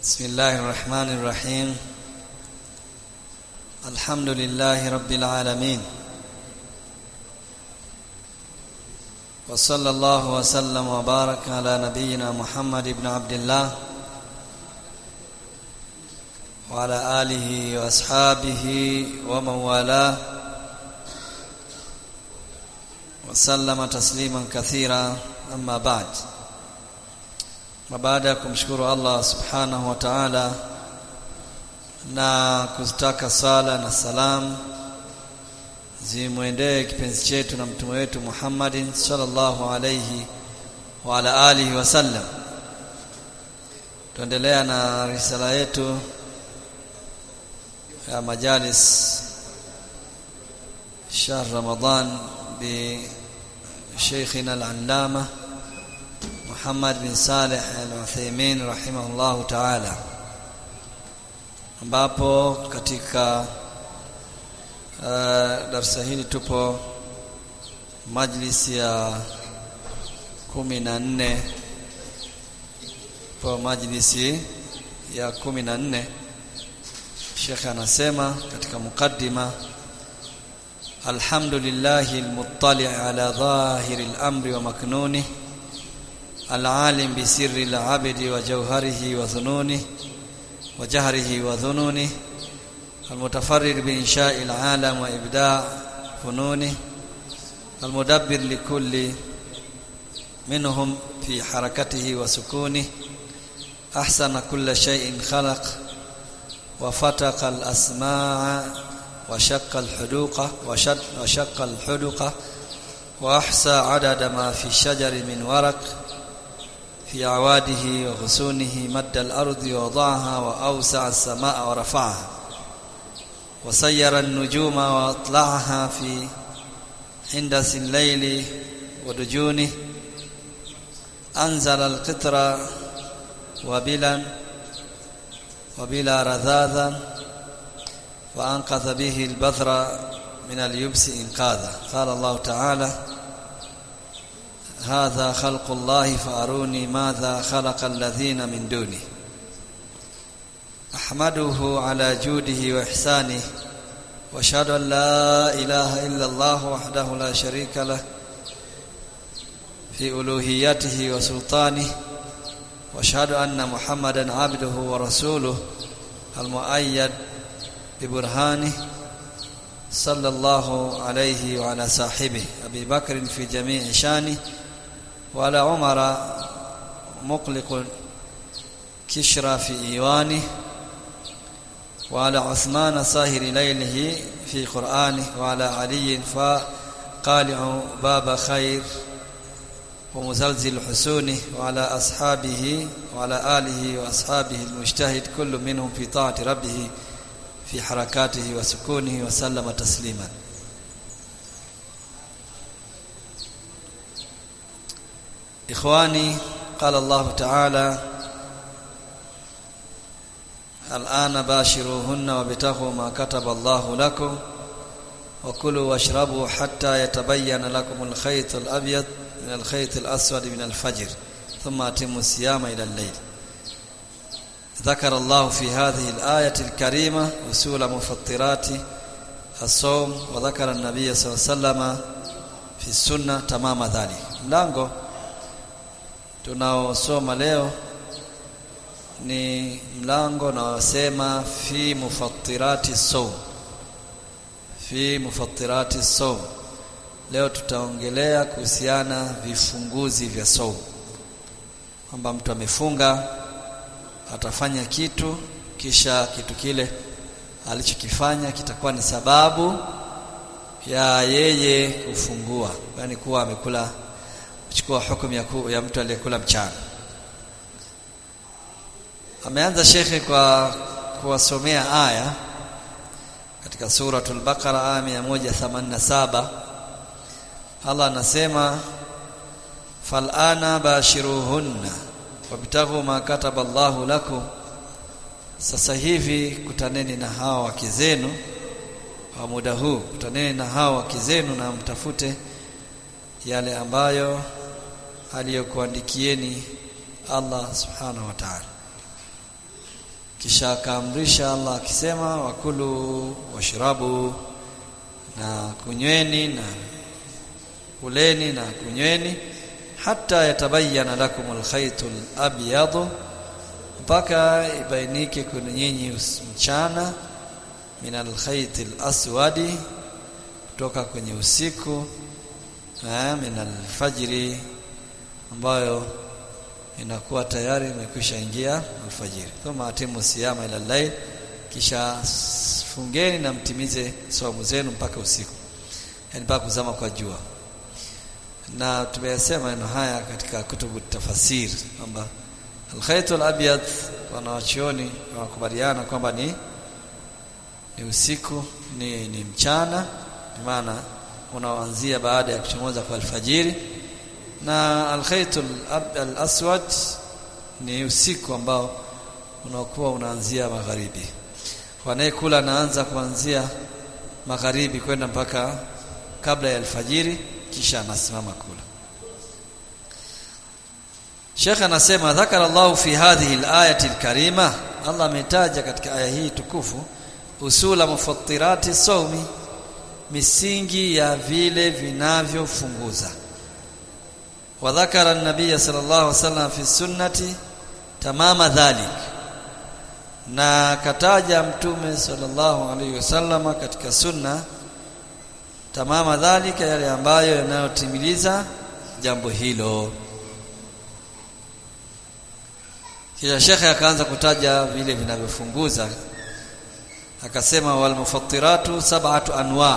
بسم الله الرحمن الرحيم الحمد لله رب العالمين وصلى الله وسلم وبارك على نبينا محمد بن عبد الله وعلى آله وأصحابه ومن والاه وسلم تسليما كثيرا أما بعد na baada ya kumshukuru Allah subhanahu wa ta'ala na kuzitaka sala na salam zimwendee kipenzi chetu na mtume wetu Muhammadin sallallahu alayhi wa ala alihi wasallam tuendelea na risala yetu ya majalis shahr ramadan bi sheikhina al-allama Muhammad bin Saleh Al-Uthaymeen rahimahullahu ta'ala ambapo katika uh, darasa hili tupo majlisi ya kumi na nne po majlisi ya kumi na nne Sheikh anasema katika mukaddima Alhamdulillahi al-muttali' ala dhahiri al-amri wa maknunihi العالم بسر العبد وجوهره وظنونه وجهره وظنونه المتفرد بإنشاء العالم وإبداع فنونه المدبر لكل منهم في حركته وسكونه أحسن كل شيء خلق وفتق الأسماع وشق الحدوق وشق, وشق الحدق وأحصى عدد ما في الشجر من ورق في عواده وغصونه مد الأرض ووضعها وأوسع السماء ورفعها وسير النجوم وأطلعها في حندس الليل ودجونه أنزل القطر وبلا وبلا رذاذا وأنقذ به البذر من اليبس إنقاذا قال الله تعالى هذا خلق الله فأروني ماذا خلق الذين من دونه أحمده على جوده وإحسانه وأشهد أن لا إله إلا الله وحده لا شريك له في ألوهيته وسلطانه وأشهد أن محمدا عبده ورسوله المؤيد ببرهانه صلى الله عليه وعلى صاحبه أبي بكر في جميع شانه وعلى عمر مقلق كشرى في إيوانه وعلى عثمان صاهر ليله في قرآنه وعلى علي فقالع باب خير ومزلزل حسونه وعلى أصحابه وعلى آله وأصحابه المجتهد كل منهم في طاعة ربه في حركاته وسكونه وسلم تسليما إخواني قال الله تعالى الآن باشروهن وابتغوا ما كتب الله لكم وكلوا واشربوا حتى يتبين لكم الخيط الأبيض من الخيط الأسود من الفجر ثم أتموا الصيام إلى الليل ذكر الله في هذه الآية الكريمة أصول مفطرات الصوم وذكر النبي صلى الله عليه وسلم في السنة تمام ذلك mlango tunaosoma leo ni mlango unaosema fi mufattirati sawm fi mufattirati sawm leo tutaongelea kuhusiana vifunguzi vya sawm kwamba mtu amefunga atafanya kitu kisha kitu kile alichokifanya kitakuwa ni sababu ya yeye kufungua yani kuwa amekula kuchukua hukumu ya, ku, ya mtu aliyekula mchana ameanza shekhe kwa kuwasomea aya katika suratul baqara aya 187 Allah anasema falana bashiruhunna wabtaghu ma kataba Allahu lakum sasa hivi kutaneni na hawa wake zenu kwa muda huu kutaneni na hawa wake zenu na mtafute yale ambayo aliyokuandikieni Allah subhanahu wa ta'ala kisha akaamrisha Allah akisema wakulu washrabu na kunyweni na kuleni na kunyweni hata yatabayana lakum alkhaytul abyadu mpaka ibainike kwenu nyinyi mchana min alkhaytil aswadi kutoka kwenye usiku eh, min alfajiri ambayo inakuwa tayari imekwisha ingia alfajiri thumma atimu siyama ila layl kisha fungeni na mtimize saumu zenu mpaka usiku yani mpaka kuzama kwa jua na tumeyasema maneno haya katika kutubu tafasir kwamba alkhaytul abyad wanawachioni wanakubaliana kwamba ni ni usiku ni, ni mchana maana unaoanzia baada ya kuchomoza kwa alfajiri na alkhaytul al-aswad ni usiku ambao unakuwa unaanzia magharibi wanayekula anaanza kuanzia magharibi kwenda mpaka kabla ya alfajiri kisha anasimama kula Sheikh anasema dhakara Allah fi hadhihi al-ayati al-karima Allah ametaja katika aya hii tukufu usula mufattirati sawmi misingi ya vile vinavyofunguza wa dhakara an-nabiy sallallahu alaihi wasallam fi sunnati tamama dhalik na kataja mtume sallallahu alaihi wasallam katika sunna tamama dhalika yale ambayo yanayotimiliza jambo hilo kisha shekhe akaanza kutaja vile vinavyofunguza akasema wal mufattiratu sab'atu anwa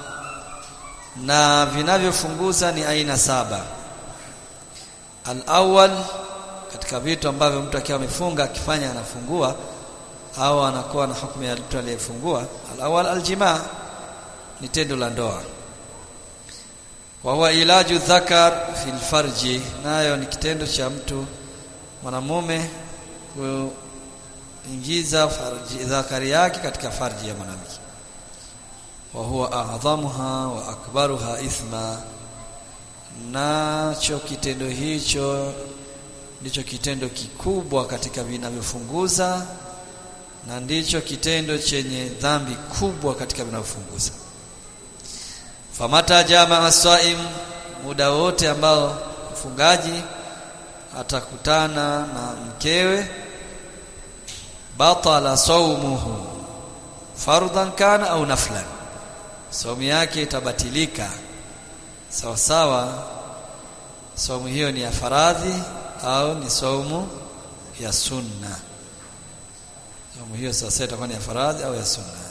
na vinavyofunguza ni aina saba al-awwal katika vitu ambavyo mtu akiwa amefunga akifanya anafungua au anakuwa na hukumu ya mtu aliyefungua al-awwal al-jimaa ni tendo la ndoa wa huwa ilaju dhakar fil farji nayo ni kitendo cha mtu mwanamume kuingiza farji dhakari yake katika farji ya mwanamke wa huwa a'dhamuha wa akbaruha ithma nacho kitendo hicho ndicho kitendo kikubwa katika vinavyofunguza na ndicho kitendo chenye dhambi kubwa katika vinavyofunguza famata jamaa saim muda wote ambao mfungaji atakutana na mkewe batala saumuhu fardhan kana au naflan saumu yake itabatilika sawa sawa saumu hiyo ni ya faradhi au ni saumu ya sunna saumu hiyo sasa itakuwa ni ya faradhi au ya sunna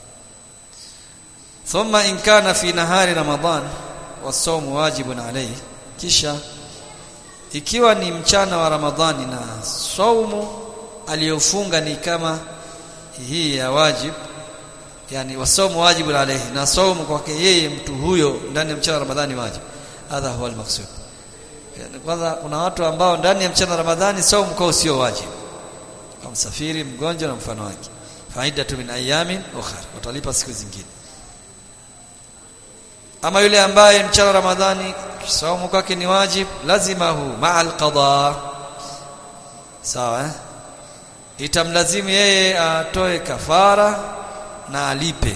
thumma in kana fi nahari ramadan wasawmu wajibun alayhi kisha ikiwa ni mchana wa ramadhani na saumu aliyofunga ni kama hii ya wajib yani wasawmu wajibun alayhi na saumu kwake yeye mtu huyo ndani ya mchana wa ramadhani wajib hadha huwa almaqsud yani kwanza kuna watu ambao ndani ya mchana wa ramadhani saumu kwao sio wajib kama msafiri mgonjwa na mfano wake faida tu min ayamin ukhra watalipa siku zingine ama yule ambaye mchana ramadhani saumu kwake ni wajib lazima hu ma'a alqada sawa eh? itamlazimu yeye atoe kafara na alipe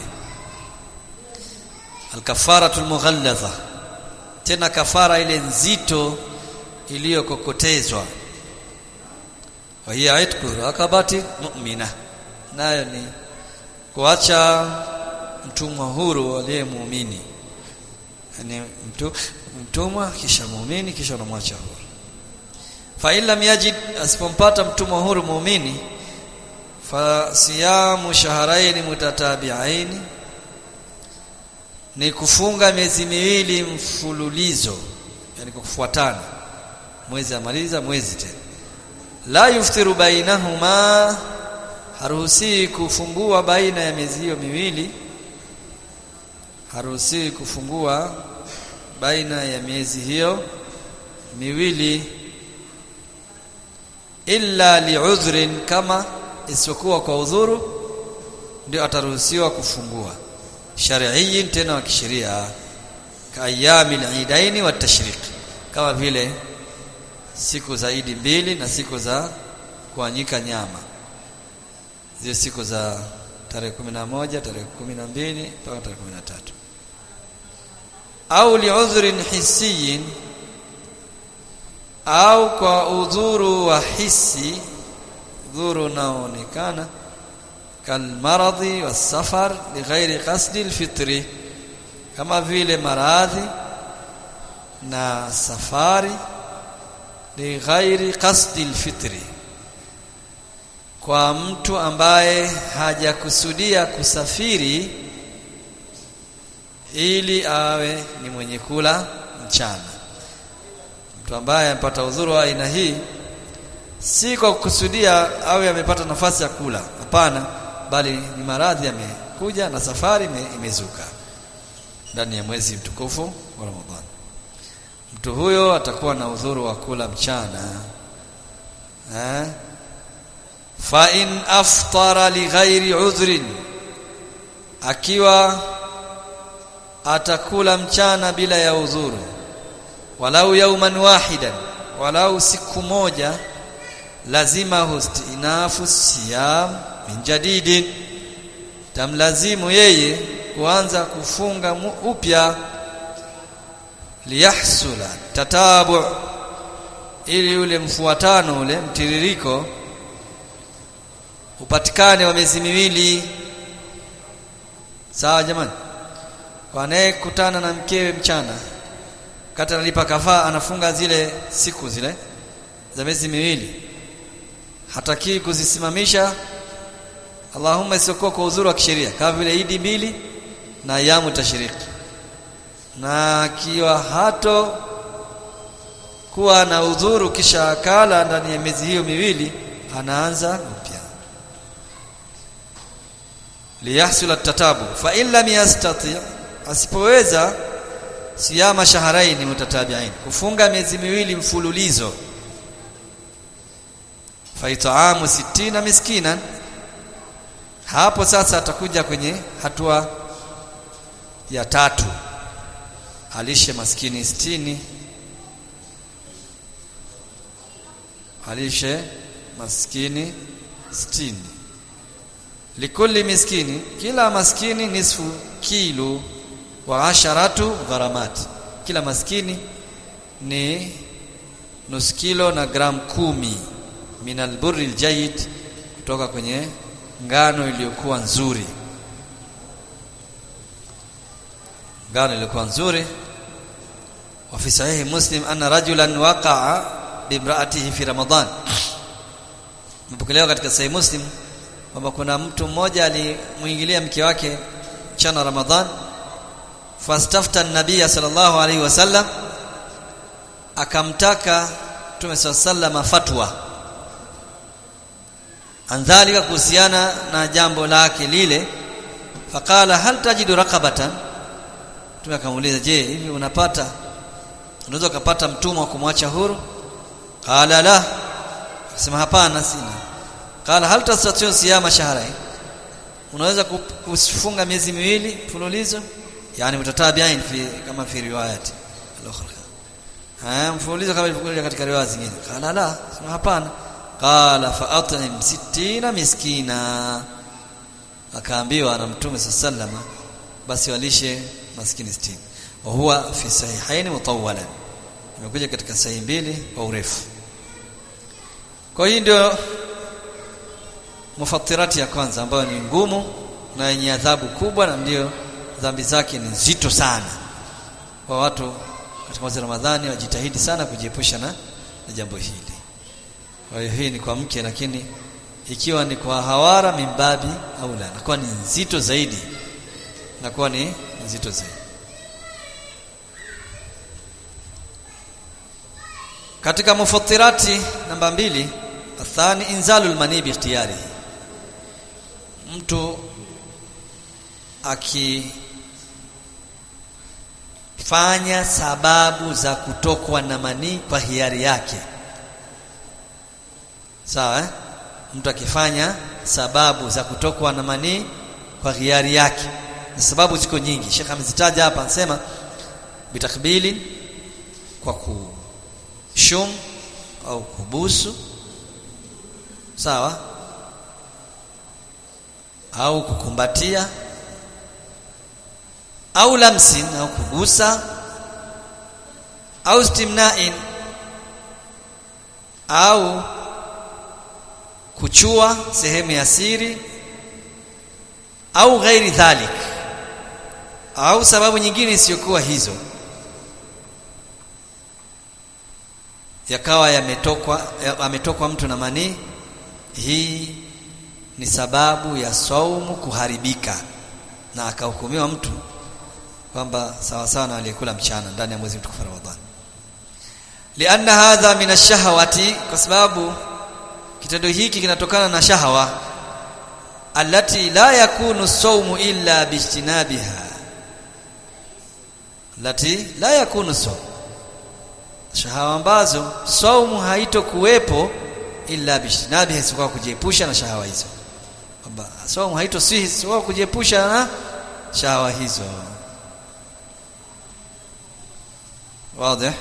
alkafaratul mughalladha tena kafara ile nzito iliyokokotezwa wa hiya itqu rakabati mu'mina nayo ni kuacha mtumwa huru aliye muumini yani mtu mtumwa kisha muumini kisha unamwacha huru fa lam yajid asipompata mtumwa huru muumini fa siyamu shahrayn mutatabi'ain ni kufunga miezi miwili mfululizo yani kufuatana mwezi amaliza mwezi tena la yuftiru bainahuma haruhusi kufungua baina ya miezi hiyo miwili haruhusi kufungua baina ya miezi hiyo miwili illa li'udhrin kama isipokuwa kwa udhuru ndio ataruhusiwa kufungua shar'iyyin tena wa kisheria kaayami al-eidaini wa tashriq kama vile siku za Idi mbili na siku za kuanyika nyama zile siku za tarehe kumi na moja tarehe kumi na mbili mpaka tarehe kumi na tatu au liudhrin hisiyin au kwa udhuru wa hisi udhuru unaoonekana kalmaradhi wasafar lighairi qasdi lfitri kama vile maradhi na safari lighairi qasdi lfitri kwa mtu ambaye hajakusudia kusafiri ili awe ni mwenye kula mchana mtu ambaye amepata udhuru wa aina hii si kwa kukusudia awe amepata nafasi ya kula hapana bali ni maradhi yamekuja na safari imezuka ndani ya mwezi mtukufu wa Ramadhani mtu huyo atakuwa na udhuru wa kula mchana eh fa in aftara li ghairi udhrin akiwa atakula mchana bila ya udhuru walau yauman wahidan walau siku moja lazima hustinafu siyam min jadidin tamlazimu yeye kuanza kufunga upya liyahsula tatabu ili ule mfuatano ule mtiririko upatikane wa miezi miwili sawa jamani wanayekutana na mkewe mchana kati analipa kafaa anafunga zile siku zile za miezi miwili hatakii kuzisimamisha Allahumma isiokuwa kwa uzuri wa kisheria kama vile idi mbili na ayamu tashiriki na akiwa hato kuwa na udhuru kisha akala ndani ya miezi hiyo miwili anaanza upya liyahsula tatabu fa in lam yastati asipoweza siyama shahrain mutatabi'ain kufunga miezi miwili mfululizo fa it'amu 60 miskinan hapo sasa atakuja kwenye hatua ya tatu alishe maskini sitini alishe maskini sitini likulli miskini kila maskini nisfu kilo wa asharatu gharamat kila maskini ni nusu kilo na gram kumi min alburri aljayid kutoka kwenye ngano iliyokuwa nzuri ngano iliyokuwa nzuri wa fi sahihi muslim anna rajulan waqa'a bimraatihi fi ramadan mpokelewa katika sahihi muslim kwamba kuna mtu mmoja alimuingilia mke wake mchana ramadhan fastafta an-nabiy sallallahu alaihi wasallam akamtaka Mtume sallallahu fatwa andhalika kuhusiana na jambo lake lile faqala hal tajidu raqabatan Mtume akamuuliza je hivi unapata unaweza kupata mtumwa kumwacha huru qala la akasema hapana sina qala hal tastati'u siyama shahrayn unaweza kufunga miezi miwili mfululizo yani mutatabi'ain fi kama fi riwayat al-ukhra haya mfululizo kama ilivyokuja katika riwaya zingine qala la sema hapana qala fa at'im 60 miskina akaambiwa na mtume sallama basi walishe maskini 60 wa huwa fi sahihaini mutawwalan imekuja katika sahihi mbili kwa urefu kwa hiyo ndio mufattirati ya kwanza ambayo ni ngumu na yenye adhabu kubwa na ndio dhambi zake ni nzito sana kwa watu katika mwezi Ramadhani wajitahidi sana kujiepusha na, na jambo hili kwa hiyo hii ni kwa mke lakini ikiwa ni kwa hawara mimbabi au la inakuwa ni nzito zaidi inakuwa ni nzito zaidi katika mufattirati namba mbili athani inzalul mani bi ikhtiyari mtu akifanya sababu za kutokwa na manii kwa hiari yake sawa eh? mtu akifanya sababu za kutokwa na manii kwa hiari yake na sababu ziko nyingi Sheikh amezitaja hapa anasema bitakbili kwa kushum au kubusu sawa au kukumbatia au lamsin au kugusa au istimna'in au kuchua sehemu ya siri au ghairi dhalik au sababu nyingine isiyokuwa hizo yakawa yametokwa ametokwa mtu na manii hii ni sababu ya saumu kuharibika na akahukumiwa mtu kwamba sawa sawa na aliyekula mchana ndani ya mwezi mtukufu Ramadhani lianna hadha min ash-shahawati kwa sababu kitendo hiki kinatokana na shahawa allati la yakunu sawmu illa bijtinabiha lati la yakunu sawm shahawa ambazo saumu haitokuwepo illa bijtinabiha isipokuwa kujiepusha na shahawa hizo kwamba saumu haitosihi isipokuwa kujiepusha na shahawa hizo واضح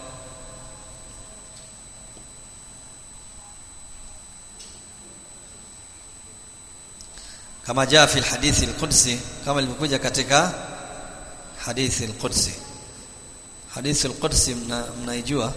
kama jaa fi alhadith alqudsi kama ilivyokuja katika hadithi alqudsi hadithi alqudsi mnaijua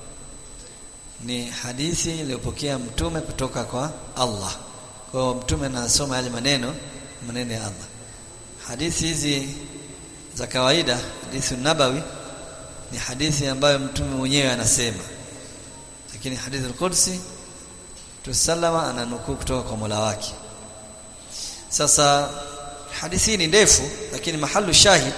ni hadithi iliyopokea mtume kutoka kwa Allah kwa mtume anasoma yale maneno maneno ya Allah hadithi hizi za kawaida hadithi nabawi ni hadithi ambayo mtume mwenyewe anasema lakini hadithi al-Qudsi tusallama ananukuu kutoka kwa Mola wake sasa hadithi ni ndefu lakini mahalu shahid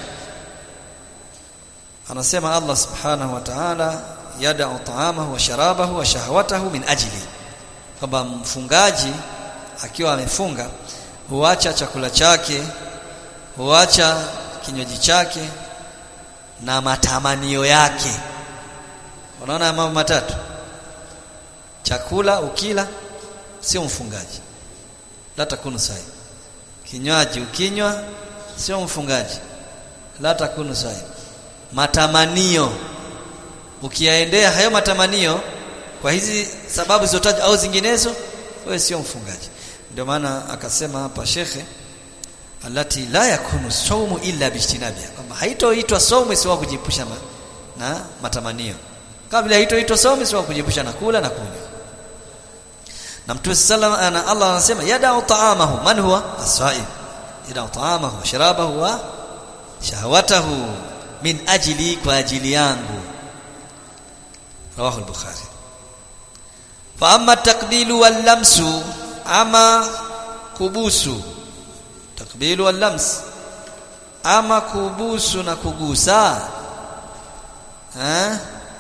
anasema Allah subhanahu wa ta'ala yada'u ta'amahu wa sharabahu wa shahwatahu min ajli kwamba mfungaji akiwa amefunga huacha chakula chake huacha kinywaji chake na matamanio yake unaona mambo matatu chakula ukila sio mfungaji la takunu sai kinywaji ukinywa sio mfungaji la takunu sai matamanio ukiyaendea hayo matamanio kwa hizi sababu zilizotajwa au zinginezo wewe sio mfungaji ndio maana akasema hapa shekhe alati la yakunu saumu illa bijtinabiha kwamba haitoitwa saumu isiwa kujiepusha ma, na matamanio kabla haitoitwa saumu isiwa kujiepusha na kula na kunywa na mtume sallam ana Allah anasema yada'u ta'amahu man huwa as-sa'im yada'u ta'amahu wa sharabahu wa shahawatahu min ajli kwa ajili yangu rawahu al-bukhari fa amma taqbilu wal lamsu ama kubusu takbilu wal lams ama kubusu na kugusa eh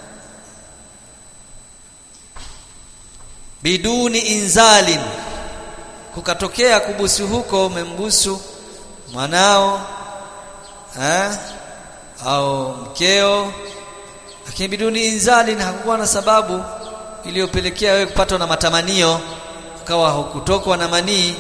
biduni inzalin kukatokea kubusu huko umembusu mwanao eh au mkeo lakini biduni inzalin hakukuwa na sababu iliyopelekea wewe kupatwa na matamanio ukawa hukutokwa na manii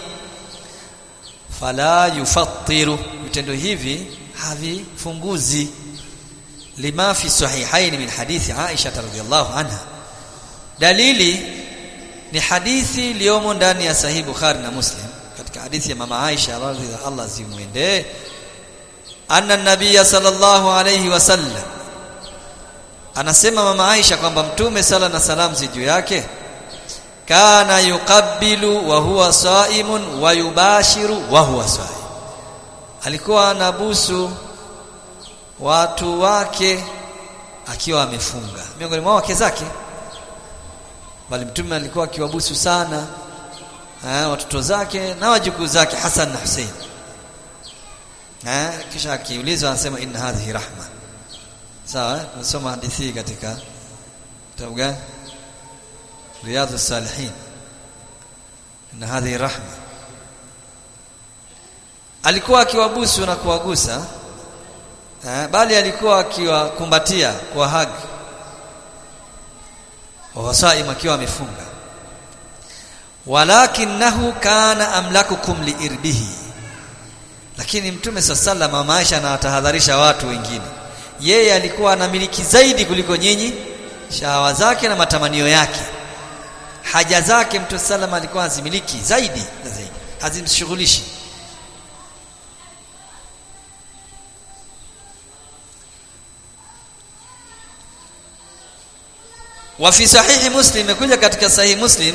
fala yufattiru vitendo hivi havifunguzi lima fi sahihaini min hadithi Aisha radhiyallahu anha dalili ni hadithi iliyomo ndani ya sahihi Bukhari na Muslim katika hadithi ya mama Aisha radhiyallahu Allah zimwendee anna nabiyya sallallahu alayhi wasallam anasema mama Aisha kwamba mtume sala na salam zi juu yake kana yuqabbilu wa huwa saimun wa yubashiru wa huwa saim alikuwa anabusu watu wake akiwa amefunga miongoni mwa wake zake bali mtume alikuwa akiwabusu sana eh, watoto zake na wajukuu zake Hassan na Hussein eh, kisha akiulizwa anasema inna hadhihi rahma sawa tunasoma hadithi katika kitabu gani رياض الصالحين ان هذه رحمه alikuwa akiwabusu na kuwagusa eh, bali alikuwa akiwakumbatia kwa hagi wawasaim akiwa amefunga walakinahu kana amlakukum liirbihi lakini mtume sallallahu mama Aisha anawatahadharisha watu wengine yeye alikuwa anamiliki zaidi kuliko nyinyi shahawa zake na matamanio yake haja zake mtume sallam alikuwa hazimiliki zaidi na zaidi hazimshughulishi wa fi sahihi muslim imekuja katika sahihi muslim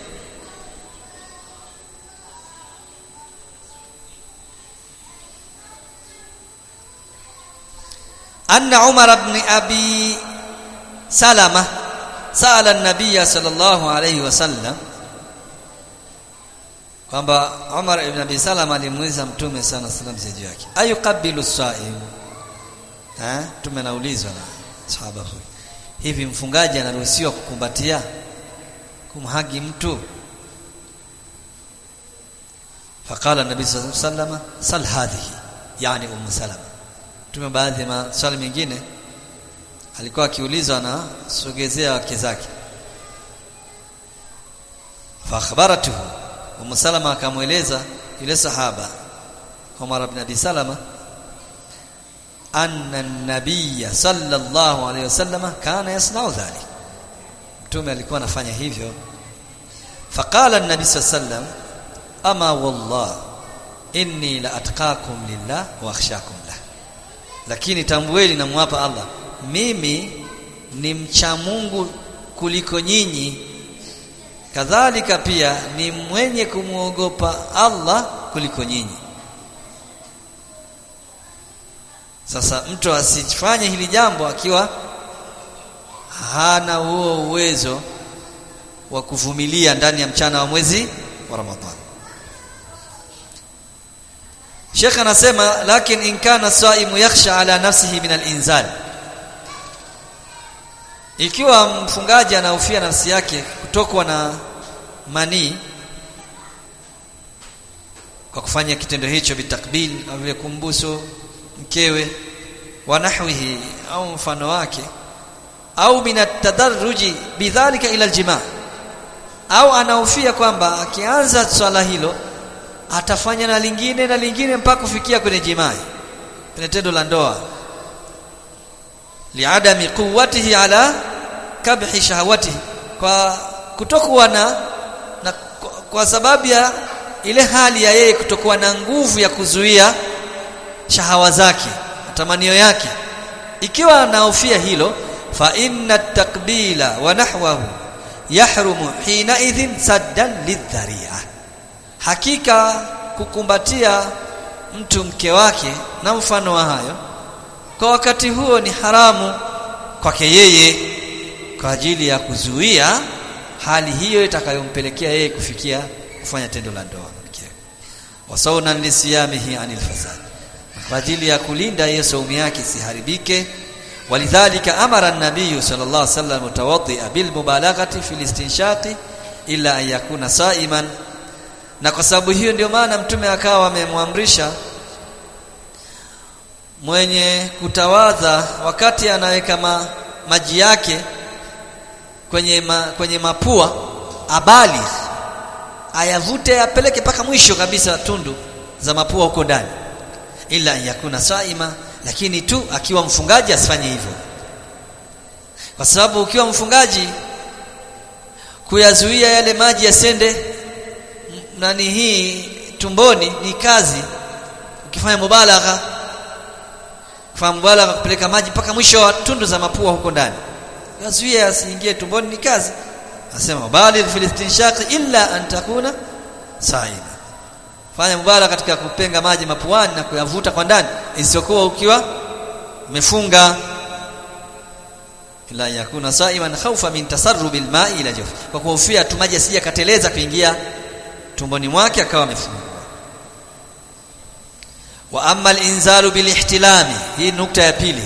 أن عمر بن أبي سلمة سأل النبي صلى الله عليه وسلم kwamba Umar ibn Abi Salama alimuuliza Mtume sana sallam zaidi yake ayukabilu saim eh Mtume anaulizwa na sahaba huyu hivi mfungaji anaruhusiwa kukumbatia kumhagi mtu faqala nabii sallallahu alayhi wasallam sal hadhihi yani ummu salama Mtume baadhi ya maswali mengine alikuwa akiulizwa na sogezea wake zake fa akhbaratuhu Ummu Salama akamweleza yule sahaba Umar ibn Abi Salama anna an-nabiy sallallahu alayhi wasallam kana yasna'u dhalik Mtume alikuwa anafanya hivyo faqala an-nabi sallam ama wallah inni la atqakum lillah wa akhshakum lah lakini tambueni namwapa Allah mimi ni mcha Mungu kuliko nyinyi kadhalika pia ni mwenye kumwogopa Allah kuliko nyinyi sasa mtu asifanye hili jambo akiwa hana huo uwezo wa kuvumilia ndani ya mchana wa mwezi wa Ramadhani Sheikh anasema lakin in kana saimu yakhsha ala nafsihi min al-inzal ikiwa mfungaji anahofia nafsi yake kutokwa na manii kwa kufanya kitendo hicho bitakbil au vile kumbusu mkewe wa nahwihi au mfano wake au min at-tadarruji bidhalika ila al-jima' au anahofia kwamba akianza swala hilo atafanya na lingine na lingine mpaka kufikia kwenye jimai kwenye tendo la ndoa liadami quwwatihi ala kabhi shahawatihi kwa kutokuwa na, na kwa, kwa sababu ya ile hali ya yeye kutokuwa na nguvu ya kuzuia shahawa zake matamanio yake ikiwa anahofia hilo fa inna takbila wa nahwahu yahrumu hina idhin saddan lidhari'ah hakika kukumbatia mtu mke wake na mfano wa hayo kwa wakati huo ni haramu kwake yeye kwa ajili ya kuzuia hali hiyo itakayompelekea yeye kufikia kufanya tendo la ndoa mkewe wasauna lisiyamihi anil fasad kwa ajili ya kulinda hiyo saumu yake isiharibike walidhalika amara an-nabiy sallallahu alaihi wasallam mutawaddia bil mubalaghati fil istinshaqi illa an yakuna sa'iman na kwa sababu hiyo ndio maana mtume akawa amemwamrisha mwenye kutawadha wakati anaweka ma, maji yake kwenye ma, kwenye mapua abali ayavute apeleke mpaka mwisho kabisa tundu za mapua huko ndani ila yakuna saima lakini tu akiwa mfungaji asifanye hivyo kwa sababu ukiwa mfungaji kuyazuia yale maji yasende nani hii tumboni ni kazi ukifanya mubalagha kufanya mubalagha kupeleka maji mpaka mwisho wa tundu za mapua huko ndani yazuia asiingie tumboni ni kazi nasema bali fil istinshaq illa an takuna saida fanya mubalagha katika kupenga maji mapuani na kuyavuta kwa ndani isiyokuwa ukiwa umefunga ila yakuna saiman khawfa min tasarrubil ma'i ila jawf kwa kuhofia tu maji asije kateleza kuingia tumboni mwake akawa amefungua wa amma al-inzalu bil ihtilami hii nukta ya pili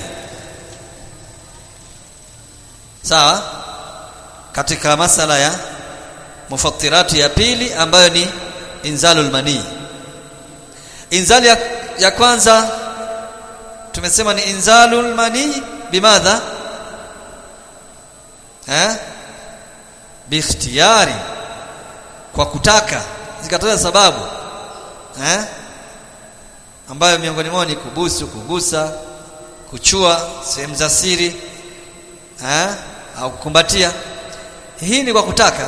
sawa katika masala ya mufattirati ya pili ambayo ni inzalul mani inzali ya, ya kwanza tumesema ni inzalul mani bimadha eh biikhtiyari kwa kutaka zikataja sababu eh ambayo miongoni mwao ni kubusu kugusa kuchua sehemu za siri eh au kukumbatia hii ni kwa kutaka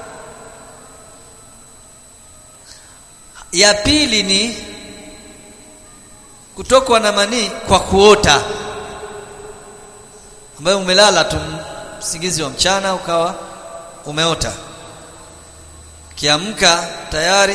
ya pili ni kutokwa na manii kwa kuota ambayo umelala tu usingizi wa mchana ukawa umeota kiamka tayari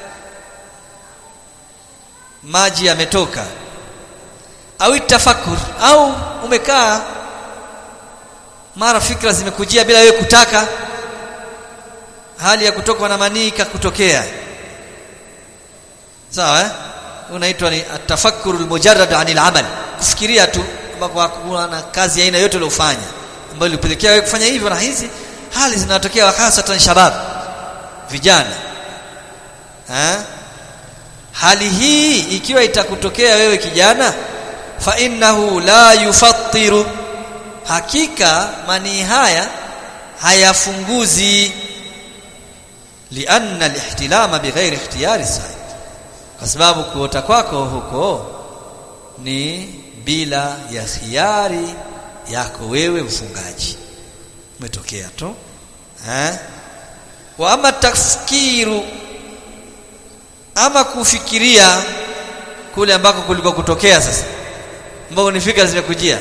maji yametoka au tafakur au umekaa mara fikra zimekujia bila wewe kutaka hali ya kutokwa na manii kutokea sawa eh unaitwa ni atafakkur almujarrad anil amal kufikiria tu ambapo hakuna na kazi aina yote uliyofanya ambayo ilipelekea wewe kufanya hivyo na hizi hali zinatokea hasatan shabab vijana eh hali hii ikiwa itakutokea wewe kijana fa innahu la yufattiru hakika manii haya hayafunguzi lianna alihtilama bighairi ikhtiyari sa'id kwa sababu kuota kwako huko ni bila ya khiari yako wewe mfungaji umetokea tu eh wa ama tafkiru ama kufikiria kule ambako kuliko kutokea sasa ambao ni fikra zimekujia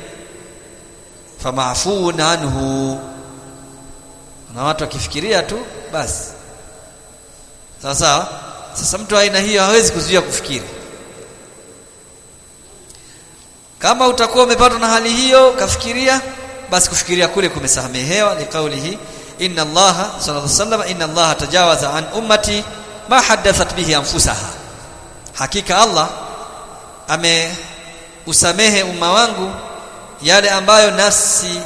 famafun anhu na watu wakifikiria tu basi sawa sawa sasa mtu aina hiyo hawezi kuzuia kufikiri kama utakuwa umepatwa na hali hiyo kafikiria basi kufikiria kule kumesamehewa ni kauli hii inna allaha sallallahu alaihi wasallam inna allaha tajawaza an ummati ma hadathat bihi anfusaha hakika allah ame usamehe umma wangu yale ambayo nafsi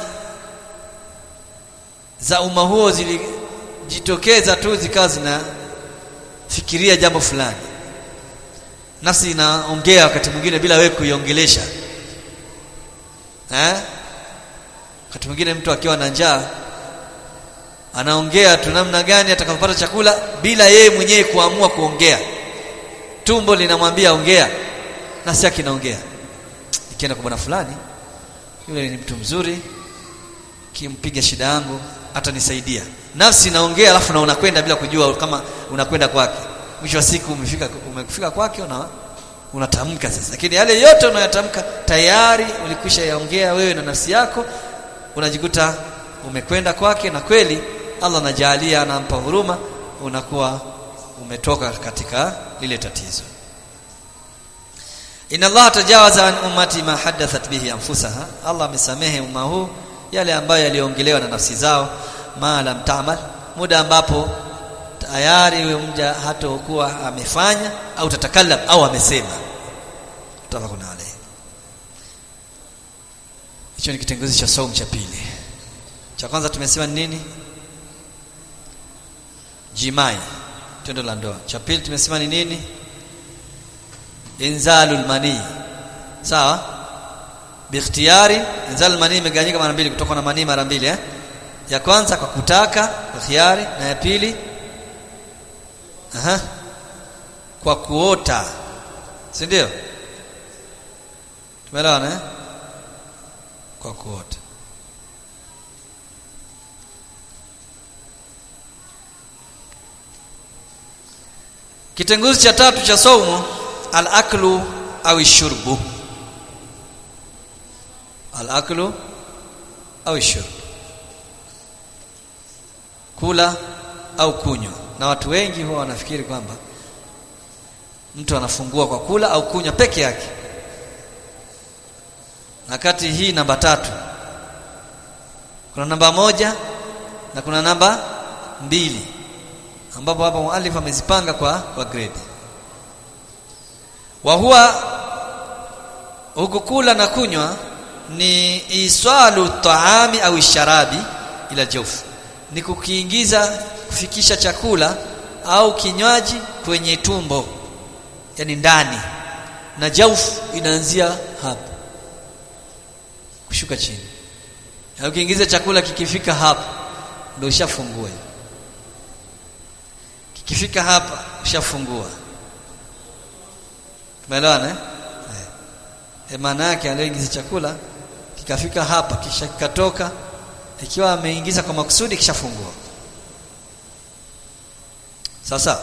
za umma huo zilijitokeza tu zikawa zinafikiria jambo fulani nafsi inaongea wakati mwingine bila wewe kuiongelesha eh wakati mwingine mtu akiwa na njaa anaongea tu namna gani atakapopata chakula bila yeye mwenyewe kuamua kuongea tumbo linamwambia ongea nafsi yake inaongea ikienda kwa bwana fulani yule ni mtu mzuri kimpiga shida yangu atanisaidia nafsi inaongea alafu na unakwenda bila kujua kama unakwenda kwake mwisho wa siku umefika umefika kwake una unatamka sasa lakini yale yote unayotamka tayari ulikwisha yaongea wewe na nafsi yako unajikuta umekwenda kwake na kweli Allah anajalia anampa huruma unakuwa umetoka katika lile tatizo Inna Allah tajawaza an ummati ma hadathat bihi anfusaha Allah amesamehe umma huu yale ambayo yaliongelewa na nafsi zao ma lam ta'mal muda ambapo tayari huyo mja hatakuwa amefanya au tatakallam au amesema tafakuna alayhi hicho ni kitengozi cha saumu cha pili cha kwanza tumesema ni nini jimai tendo la ndoa cha pili tumesema ni nini inzalul mani sawa bikhtiyari inzalul mani imegawanyika mara mbili kutoka na mani mara mbili eh ya kwanza kwa kutaka kwa khiari na ya pili aha kwa kuota si ndio tumeelewana eh kwa kuota kitenguzi cha tatu cha saumu al-aklu au shurbu al-aklu au shurbu kula au kunywa na watu wengi huwa wanafikiri kwamba mtu anafungua kwa kula au kunywa peke yake na kati hii namba tatu kuna namba moja na kuna namba mbili ambapo hapa muallif amezipanga kwa kwa grade wa huwa huku kula na kunywa ni iswalu taami au sharabi ila jawf ni kukiingiza kufikisha chakula au kinywaji kwenye tumbo yani ndani na jawf inaanzia hapa kushuka chini na ukiingiza chakula kikifika hapa ndio ushafungua kikifika hapa ushafungua umeelewana eh e maana yake aliingiza chakula kikafika hapa kisha kikatoka ikiwa ameingiza kwa makusudi kishafungua sasa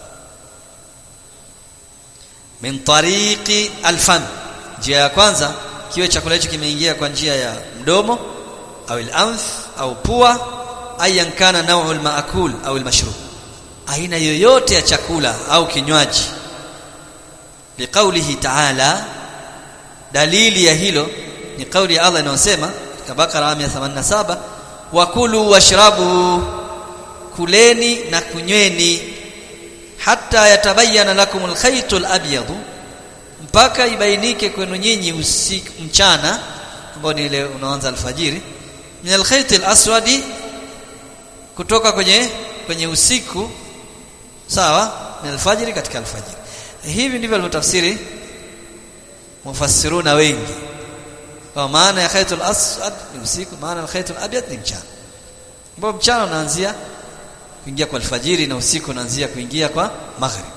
min tariqi alfam njia ya kwanza kiwe chakula hicho kimeingia kwa njia ya mdomo au al-anf au pua ayan kana naw'u al-ma'kul au al-mashrub aina yoyote ya chakula au kinywaji liqaulihi ta'ala dalili ya hilo ni kauli ya Allah inayosema katika Bakara 187 wakulu washrabu kuleni na kunyweni hata yatabayana lakum alkhaytul abyad mpaka ibainike kwenu nyinyi usiku mchana ambao ni ile unaanza alfajiri min alkhaytil aswadi kutoka kwenye kwenye usiku sawa min alfajiri katika alfajiri hivi ndivyo alivyotafsiri mufassiruna wengi kwa maana ya khaytul aswad ni usiku maana ya khaytul abyad ni mchana ambao mchana unaanzia kuingia kwa alfajiri na usiku unaanzia kuingia kwa maghrib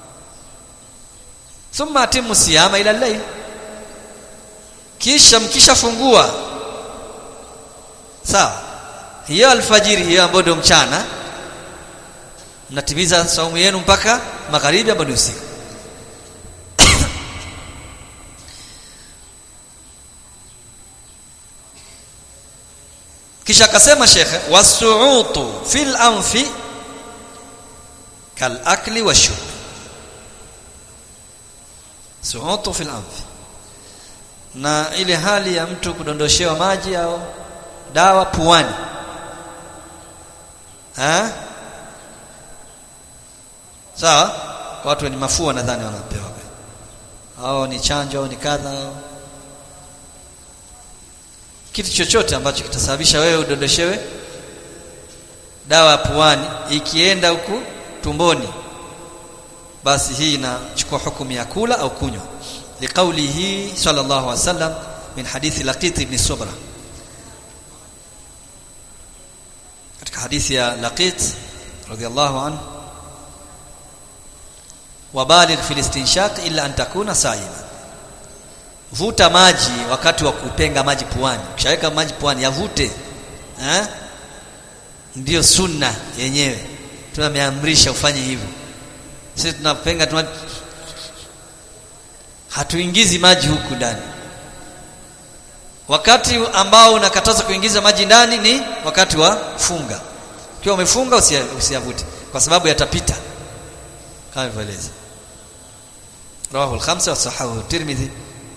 thumma atimu siyama ila al-layl kisha mkishafungua sawa hiyo alfajiri hiyo ambayo ndio mchana mnatimiza saumu yenu mpaka magharibi ambayo ni usiku kisha akasema shekhe wasuutu fil anfi kal akli washurb suutu fil anfi na ile hali ya mtu kudondoshewa maji au dawa puani ha? sawa kwa watu wenye mafua nadhani wanapewa au ni chanjo au ni kadha au kitu chochote ambacho kitasababisha wewe udondoshewe dawa puani ikienda huku tumboni basi hii inachukua hukumu ya kula au kunywa liqaulihi sallallahu alaihi wasallam min hadithi laqit ibn subra katika hadithi ya laqit radiyallahu anhu wabaligh fil istinshaq illa an takuna sa'ima vuta maji wakati wa kupenga maji puani ukishaweka maji puani yavute eh ndio sunna yenyewe tunameamrisha ufanye hivyo sisi tunapenga tuna hatuingizi maji huku ndani wakati ambao unakataza kuingiza maji ndani ni wakati wa funga ukiwa umefunga usiyavute kwa sababu yatapita kama ilivyoeleza rawahu al-khamsa wa sahahu tirmidhi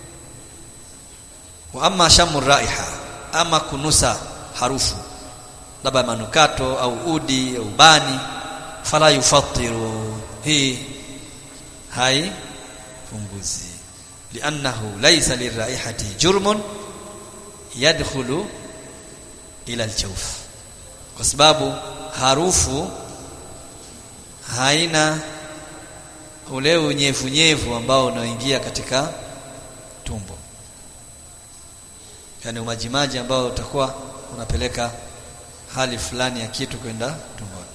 wa amma shamu raiha ama kunusa harufu labda manukato au udi au bani fala yufattiru hii hai punguzi liannahu laysa liraihati jurmun yadkhulu ila aljawf kwa sababu harufu haina ule unyevunyevu ambao unaoingia katika tumbo yani umajimaji ambao utakuwa unapeleka hali fulani ya kitu kwenda tumboni